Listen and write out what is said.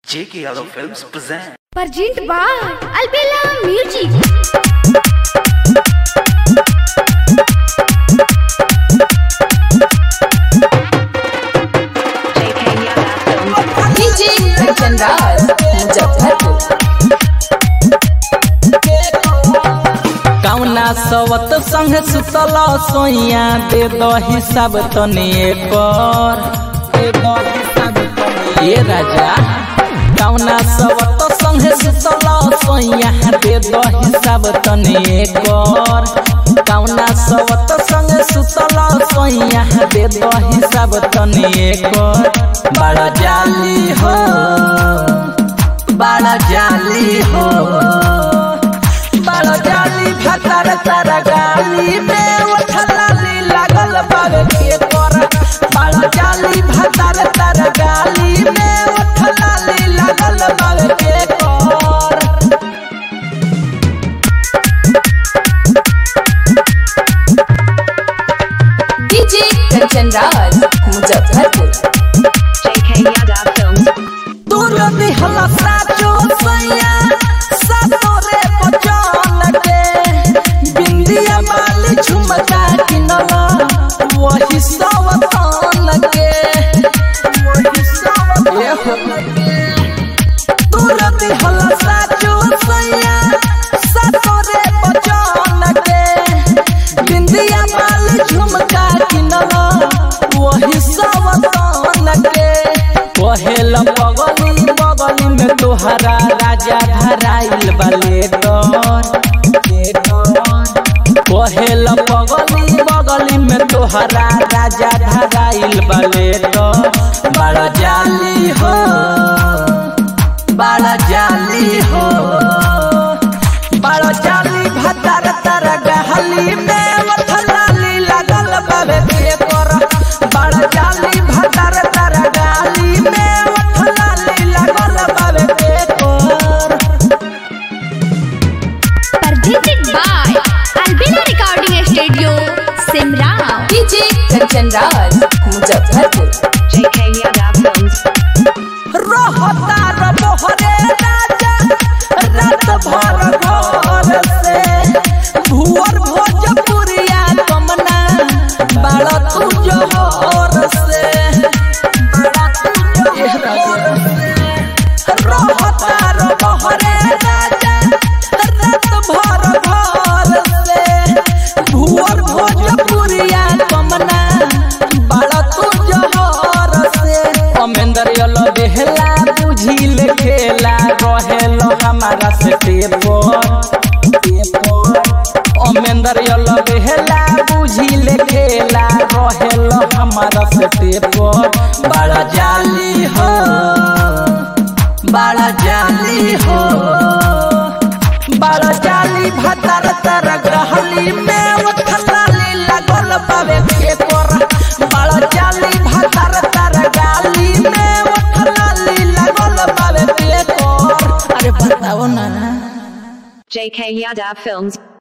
J.K. Yadav Films present. Present by Albella Music. DJ Kanchan Raj, Muzaffarpur. कौना सवत संग सुतल सोइया दे दो हिसाब तनी एकर ये राजा कौना सवत संग सुतल सोइया दे दो हिसाब तनी एकर कौना सवत संग सुतल सोइया दे दो हिसाब तनी एकर बड़ा जाली हो बड़ा जाली हो बड़ जाली भतर तर गाली में उठलाली लागल बावे के कर बड़ जाली भतर तर गाली में उठलाली लागल बावे के कर DJ Kanchan Raj, Muzaffarpur. दूर दिहला साचो सैया सातोरे बचन के बिंदिया माली झुमका किनला वही सवतन के वही सवतन के दूर दिहला साचो सैया सातोरे बचन के बिंदिया माली झुमका किनला वही सवतन के कहेल बगली बगली में तोहरा राजा धराइल बले कहेल बगली बगली में तोहरा राजा धराइल बले बड़ा जाली हो बड़ा जाली हो बड़ा जाली भतर तर गहली में वथलाली लगल बाबे के कर बड़ा जाली भतर तर गहली में वथलाली लगल बाबे के कर Presented by Albella Recording Studio, Simrao. DJ Kanchan Raj, Muzaffarpur. रहता र मोहरे राजा रात भर घर से भुअर भोजपुरिया कमना बाड़ा तू जोहर से बाड़ा तू जोहर से रहता र मोहरे राजा रात भर घर से भुअर भोजपुरिया कमना बाड़ा तू जोहर से अमेंदर यलो देहला बुझिल खेला रहेल हमारा से टेपर अमेंदर यलो देहला बुझिल खेला रहेल हमारा से टेपर बड़ा जाली हो बड़ा जाली हो बड़ा जाली भतर तर ग्रहली में उठलाली लगल बावे के कर बड़ा जाली भतर तर गाली में उठलाली लगल बावे के कर अरे बताओ ना JK Yadav Films